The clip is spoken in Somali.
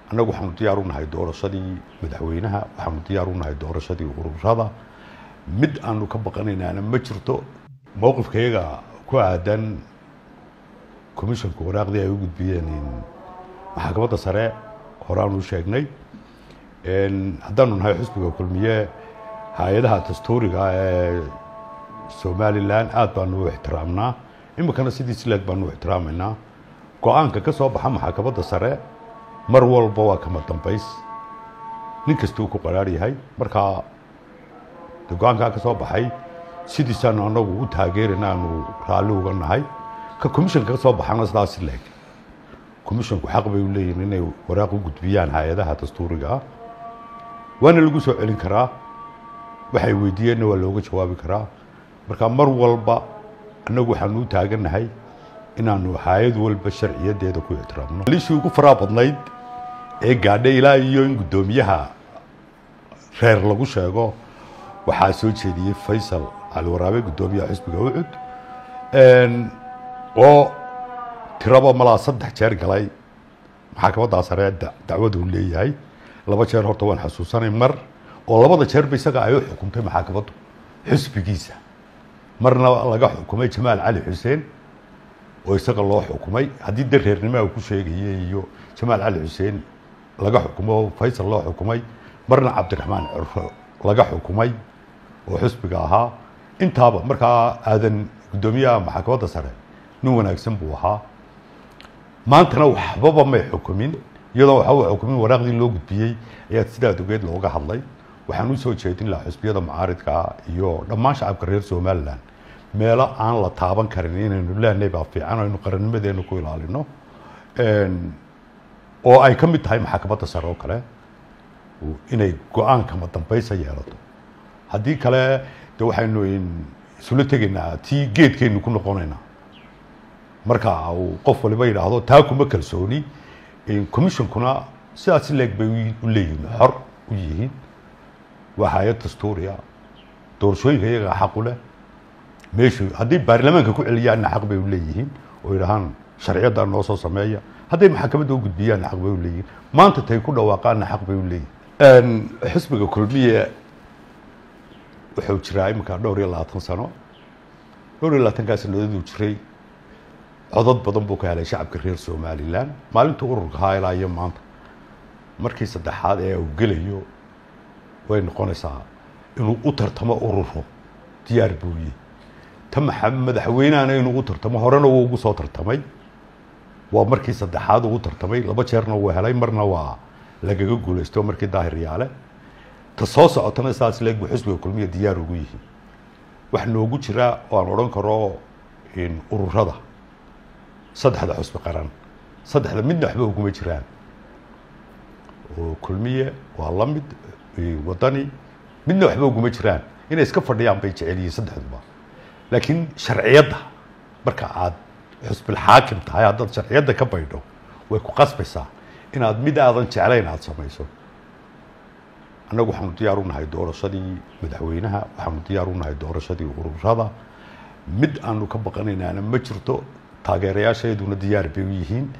annagu waxaanu diyaar u nahay doorashadii madaxweynaha waxaanu diyaar u nahay doorashadii ururada mid aanu ka baqanaynaana ma jirto mowqifkayaga ku aadan commissionka waraaqdii ay u gudbiyeen maxkamadda sare horeaanu sheegnay haddaanu nahay xusbiga kulmiye hay-adaha dastuuriga ee somalilan aad baanu u ixtiraamnaa iminkana sidii sileeg baanu u ixtiraamaynaa go-aanka ka soo baxa maxkamadda sare mar walba waa kama dambays nin kastuu ku qaraar yahay markaa de go-aankaa ka soo baxay sidiisaanu anagu u taageerayna aanu raalli uga nahay ka commissionka ka soo baxana sidaas sileeg commissionku xaq bay u leeyihin inay waraaq u gudbiyaan hay-adaha dastuuriga ah waana lagu soo celin karaa waxay weydiiyeenna waa looga jawaabi karaa marka mar walba annagu waxaanu u taagannahay inaanu hay-ad walba sharciyadeeda ku ixtiraamno lishii ugu faraa badnayd ee gaadhay ilaa iyo in guddoomiyaha reer lagu sheego waxaa soo jeediyey faysal cali waraabe guddoomiyaha xisbiga ucud oo tiraba malaa saddex jeer galay maxkamaddaa sare dacwadu leeyahay laba jeer horta waan xasuusanay mar oo labada jeerba isaga ay u xukumtay maxkamaddu xisbigiisa marna laga xukumay jamaal cali xuseen oo isaga loo xukumay haddii de reernimoa ku sheegayay iyo jamaal cali xuseen laga xukumo faysal loo xukumay marna cabdiraxmaan curfo laga xukumay oo xisbiga ahaa intaaba markaa aadan guddoomiyaha maxkamadda sare nin wanaagsan buu ahaa maantana waxbaba may xukumin iyadoo waxba xukumin waraaqdii loo gudbiyey ayaa sidaad ogeed looga hadlay waxaan u soo jeedin lahaa xusbiyada mucaaridkaa iyo dhammaan shacabka reer somalilan meelo aan la taaban karin inaynu leenahay baa fiican aynu qarannimadeena ku ilaalino oo ay ka mid tahay maxkamadda sare oo kale inay go-aankama dambaysa yeelato haddii kale de waxaynu isula tegaynaa tii geedkeynu ku noqonaynaa marka uu qof waliba yidhaahdo taa kuma kalsooni commissionkuna sidaas leeg bay u leeyihiin xor u yihiin waa hay-ad dastuuriya doorashooyinka iyagaa xaq u leh meeshu hadday baarlamaanka ku celiyaanna xaq bay u leeyihiin oo yidhahaan sharciyaddaa noo soo sameeya hadday maxkamadda u gudbiyaanna xaq bay u leeyihiin maanta tay ku dhawaaqaanna xaq bay u leeyihiin xisbiga kulmiye wuxuu jiraa iminka dhowr iyo labaatan sano dhowr iyo labaatankaa sanadaduu jiray codod badan buu ka helay shacabka reer somalilan maalinta ururka ahaa ilaa iyo maanta markii saddexaad ee uu gelayo way noqonaysaa inuu u tartamo ururo diyaar buuye ta maxa madaxweynehana inuu u tartamo horena wuu ugu soo tartamay waa markii saddexaad uu u tartamay laba jeerna wuu helay marna waa lagaga guulaysto markii daahir yaale ta soo socotana saas leeg buu xisbiga kulmiya diyaar ugu yihiin wax noogu jira oo aan odhan karo ururada saddexda xusbi qaran saddexda midna waxba uguma jiraan oo kulmiye waa la mid wadani midna waxba uguma jiraan inay iska fadhiyaan bay jecel yihiin saddexduba laakiin sharciyadda marka aad xusbilxaakim tahay haddaad sharciyadda ka baydho way ku qasbaysaa inaad mid aadan jeclayn aada samayso annagu waxaanu diyaar u nahay doorashadii madaxweynaha waxaanu diyaar u nahay doorashadii ururada mid aanu ka baqanaynaana ma jirto taageerayaashayduna diyaar bay u yihiin